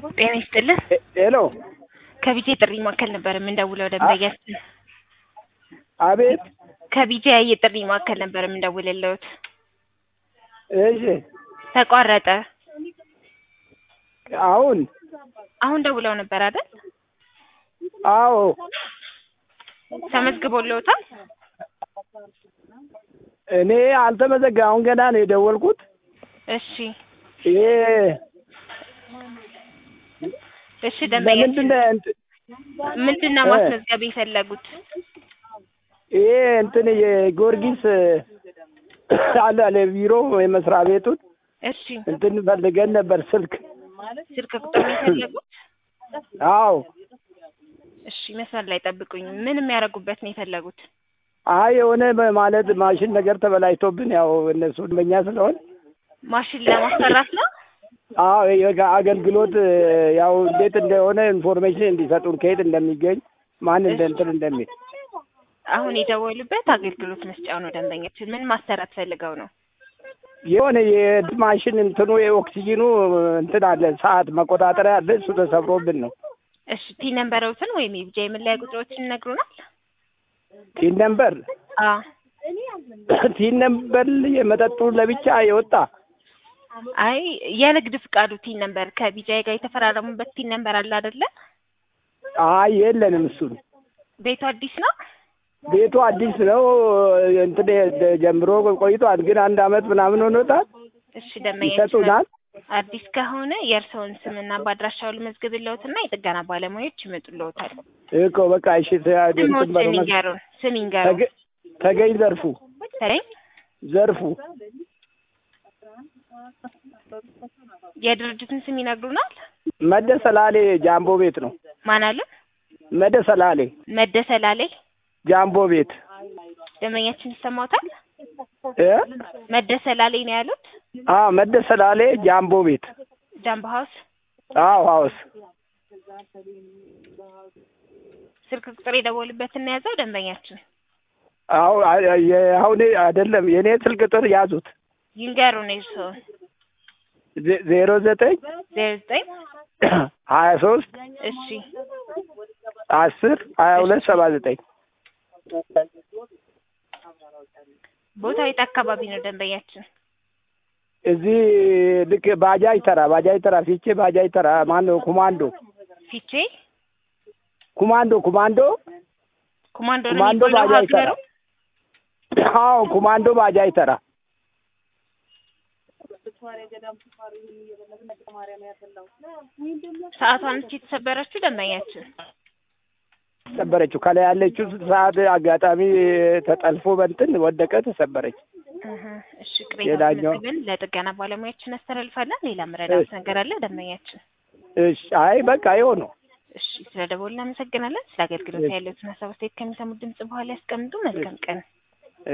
ጤና ይስጥልን። ሄሎ ከቢጄ ጥሪ ማዕከል ነበር የምንደውለው ደንበኛችን። አቤት። ከቢጄ የጥሪ ማዕከል ነበር የምንደውልልዎት። እሺ ተቋረጠ። አሁን አሁን ደውለው ነበር አይደል? አዎ ተመዝግቦልዎታል? እኔ አልተመዘገ አሁን ገና ነው የደወልኩት። እሺ ይሄ እሺ ደንበኛችን ለምንድን ነው እንት- ምንድን ነው እ- ማስመዝገብ የፈለጉት? ይሄ እንትን የጊዮርጊስ አለ አለ ቢሮ የመስሪያ ቤቱን እሺ እንትን ፈልገን ነበር ስልክ። ስልክ ቁጥር ነው የፈለጉት? አዎ እሺ መስመር ላይ ጠብቁኝ። ምን የሚያደርጉበት ነው የፈለጉት? አይ የሆነ በ- ማለት ማሽን ነገር ተበላሽቶብን ያው እነሱ በኛ ስለሆን ማሽን ለማሰራት ነው? አዎ የጋ- አገልግሎት ያው እንዴት እንደሆነ ኢንፎርሜሽን እንዲሰጡን ከየት እንደሚገኝ ማን እንደ እንትን እንደሚል አሁን የደወሉበት አገልግሎት መስጫው ነው ደንበኛችን። ምን ማሰራት ፈልገው ነው? የሆነ የእንትን ማሽን እንትኑ የኦክሲጂኑ እንትን አለ ሰዓት መቆጣጠሪያ አለ እሱ ተሰብሮብን ነው። እሺ ቲ ነንበረውትን ወይም የቢጃ የመለያ ቁጥሮችን ይነግሩናል? ቲን ነምበር አ ቲን ነምበር የመጠጡ ለብቻ የወጣ አይ የንግድ ፍቃዱ ቲን ነንበር ከቢጃይ ጋር የተፈራረሙበት ቲን ነንበር አለ አይደለ? አይ የለንም እሱን ቤቱ አዲስ ነው? ቤቱ አዲስ ነው እንትን ጀምሮ ቆይቷል ግን አንድ አመት ምናምን ሆኖታል እሺ ደንበኛችን ይሰጡናል አዲስ ከሆነ የእርስዎን ስምና በአድራሻው ልመዝግብልዎትና የጥገና ባለሙያዎች ይመጡልዎታል። እኮ በቃ እሺ ተ- እንትን ስሞችን በለው መስ- ይንገሩን። ስም ይንገሩን። ተገ- ተገኝ ዘርፉ ተገኝ ዘርፉ የድርጅቱን ስም ይነግሩናል? መደ ሰላሌ ጃምቦ ቤት ነው ማን አሉ? መደ ሰላሌ መደሰላሌ ጃምቦ ቤት ደንበኛችን ይሰማዎታል? እ መደሰላሌ ነው ያሉት? አዎ መደ ሰላሌ ጃምቦ ቤት ጃምቦ ሀውስ አዎ ሀውስ ስልክ ቁጥር የደወሉበትን ነው የያዘው ደንበኛችን። አዎ አ- የ- አሁን አይደለም የኔ ስልክ ቁጥር ያዙት ይንገሩን የእርስዎን። ዜ- ዜሮ ዘጠኝ ዜሮ ዘጠኝ ሀያ ሶስት እሺ አስር ሀያ ሁለት ሰባ ዘጠኝ ቦታው የት አካባቢ ነው ደንበኛችን? እዚህ ልክ ባጃጅ ተራ ባጃጅ ተራ ፊቼ ባጃጅ ተራ ማነው ኮማንዶ ፊቼ ኮማንዶ ኮማንዶ ኮማንዶ ነው ኮማንዶ የሚባለው ባጃጅ ተራ ሀገሩ? አዎ ኮማንዶ ባጃጅ ተራ ሰዓቷን እስኪ የተሰበረችው ደንበኛችን ተሰበረችው ከላይ ያለችው ሰዓት አጋጣሚ ተጠልፎ በንትን ወደቀ ተሰበረች እህ፣ እሺ ቅሬታ ሌላኛው- መዝግበን ለጥገና ባለሙያችን አስተላልፋለን። ሌላ መረዳት እሺ። ነገር አለ ደንበኛችን? እሺ አይ በቃ ይኸው ነው እሺ ስለ ደወሉ እናመሰግናለን። ስለ አገልግሎት ያለዎትን ሀሳብ አስተያየት ከሚሰሙት ድምጽ በኋላ ያስቀምጡ። መልካም ቀን።